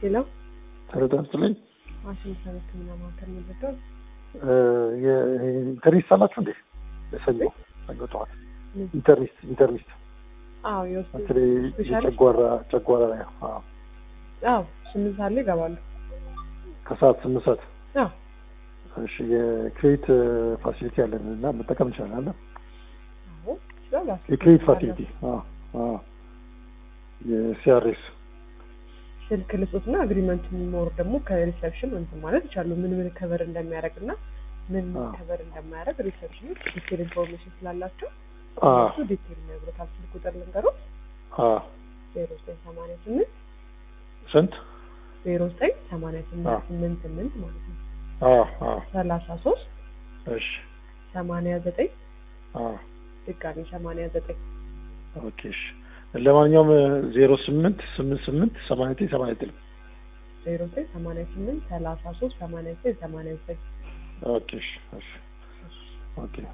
ሄሎ ጤና ይስጥልኝ። ዋሽንግተን ሕክምና ማዕከል ምልደው ኢንተርኒስት አላችሁ እንዴ? ሰኞ ሰኞ ጠዋት ኢንተርኒስት ኢንተርኒስት አዎ የውስጥ በተለይ ስፔሻሊስት? የጨጓራ ጨጓራ ላይ አዎ። አዎ ስምንት ሰዓት ላይ ይገባሉ። ከሰዓት ስምንት ሰዓት አዎ እሺ። የክሬዲት ፋሲሊቲ አለን እና መጠቀም እንችላለን። አዎ ይችላል። የክሬዲት ፋሲሊቲ አዎ አዎ። የሲአርኤስ ስልክ ልሶት እና አግሪመንት የሚኖር ደግሞ ከሪሰፕሽን እንትን ማለት ይቻሉ ምን ምን ከበር እንደሚያደርግ እና ምን ምን አዎ። ከበር እንደማያደርግ ሪሰፕሽን ዲቴል ኢንፎርሜሽን ስላላቸው አዎ እሱ ዲቴል ይነግሮታል። ስልክ ቁጥር ልንገሮት አዎ። ዜሮ ዘጠኝ ሰማንያ ስምንት ስንት? ዜሮ ዘጠኝ ሰማንያ አዎ። ስምንት ስምንት ስምንት ማለት ነው አዎ አዎ። ሰላሳ ሶስት እሺ ሰማንያ ዘጠኝ አዎ። ድጋሚ ሰማንያ ዘጠኝ ኦኬ እሺ። ለማንኛውም ዜሮ ስምንት ስምንት ስምንት ሰማንያ ዘጠኝ ሰማንያ ዘጠኝ ዜሮ ዘጠኝ ሰማንያ ስምንት ሰላሳ ሶስት ሰማንያ ዘጠኝ ሰማንያ ዘጠኝ ኦኬ እሺ እሺ ኦኬ